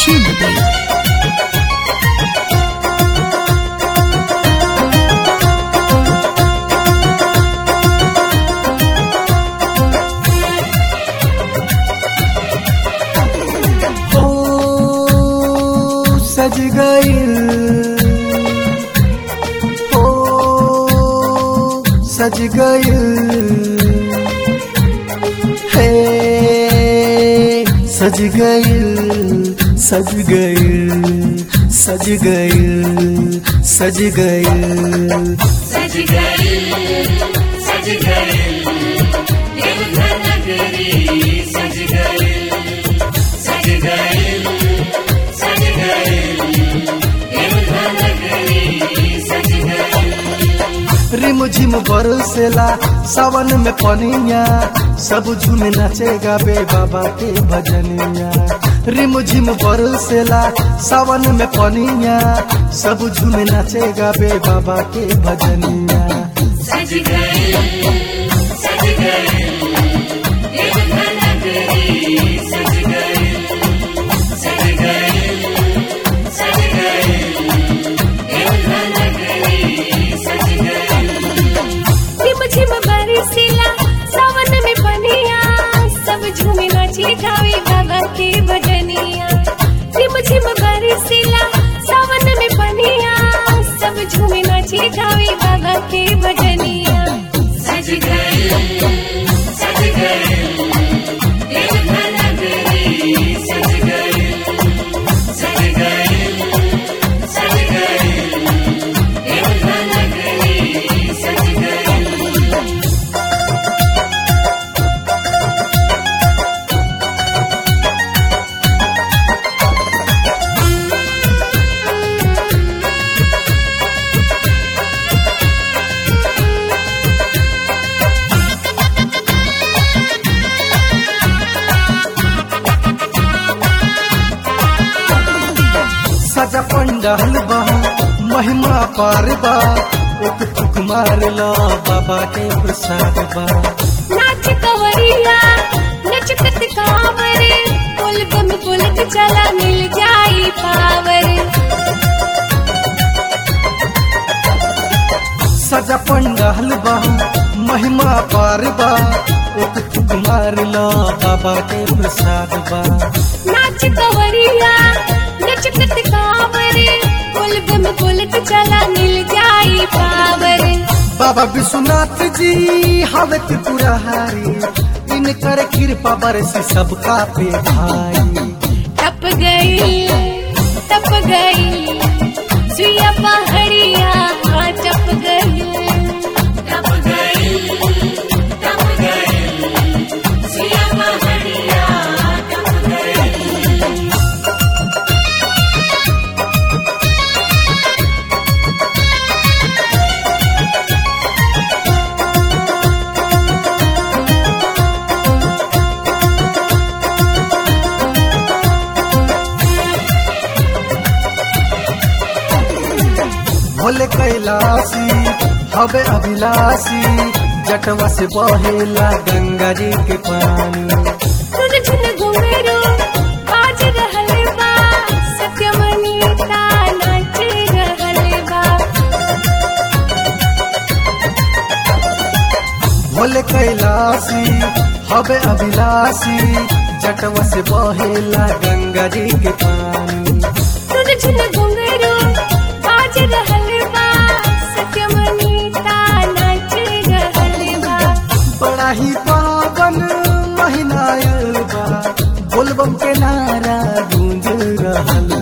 Chimney. ओ सज गइल ओ सज गइल हे सज गइल सज गइल सज गइल सज गइल सज गई सज गई देवघर नगरी सज गई सज गई सज गई देवघर नगरी सज गई रिम झिम बरसेला सावन में पनिया सब झूमे नाचे गावे बाबा के भजनिया रिम झिम बरसेला सावन में पनिया सब झूमे नाचे गावे बाबा के भजनिया सज गई सज गई देवघर नगरी सज गई सज गई सज गई देवघर नगरी सज गई झिम झिम बरसीला सावन में बनिया सब झूमे नाचे गावे बाबा के भजनिया झिम झिम बरसीला सावन में बनिया सब झूमे नाचे गावे बाबा के भजनिया सज गई सज गई देवघर नगरी सज गई सज गई सज गई देवघर नगरी सज गई सजा पंडाल बा महिमा पार बा एक फुक मार ला बाबा के प्रसाद बा नाच कवरिया नचकत कांवर पुल बम पुलक चला मिल जाई पावर सजा पंडाल बा महिमा पार बा एक फुक मार ला बाबा के प्रसाद बा नाच कवरिया नचकत कांवर पुल बम पुलक चला मिल जाई पावर बाबा विश्वनाथ जी हवे त्रिपुरारी इनकर कृपा बरसी सबका पे भाई टप गई टप गई सुइया पहाड़िया हाँ टप गई टप गई टप गई सिया पहाड़िया टप गई भोले कैलासी हवे अभिलाषी जटवा से बहेला गंगा जी के पानी सुन झुन घुंघरू बाज रहल बा सत्यमणि ता नाच रहल बा भोले कैलासी हवे अभिलाषी जटवा से बहेला गंगा जी के पानी सुन झुन घुंघरू बाज रहल बा सत्यमणि ता नाच रहल बा बड़ा ही पावन महीना आयल बा बोलबम के नारा गूंज रहल